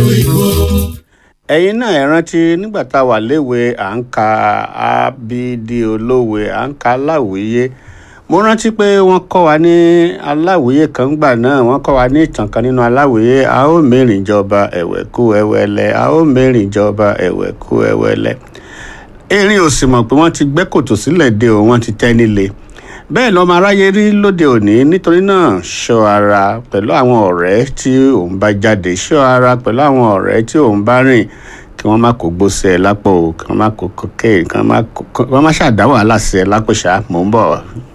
ẹ̀yin náà ẹ rántí nígbà tá a wà léwe à ń ka abidi olówe à ń ka aláwìyé mo rántí pé wọ́n kọ́ wa ní aláwìyé kan gbà náà wọ́n kọ́ wa ní ìtàn kan nínú aláwìyé a ó mẹ́rin jọba ẹ̀wẹ̀kú ẹ̀wẹ̀lẹ̀ a ó mẹ́rin jọba ẹ̀wẹ̀kú ẹ̀wẹ̀lẹ̀ erin ò sì mọ̀ pé wọ́n ti gbẹ́ kòtò sílẹ̀ de òun wọ́n ti tẹ́ nílé bẹ́ẹ̀ lọ́mọ aráyé rí lóde òní nítorí náà ṣọ́ ara pẹ̀lú àwọn ọ̀rẹ́ tí òun bá jáde ṣọ́ ara pẹ̀lú àwọn ọ̀rẹ́ tí òun bá rìn kí wọ́n má kó gbósẹ̀ ẹ lápò kí wọ́n má kó cocaine kí wọ́n má ṣàdá wàhálà sí ẹ lápò ṣá mò ń bọ̀.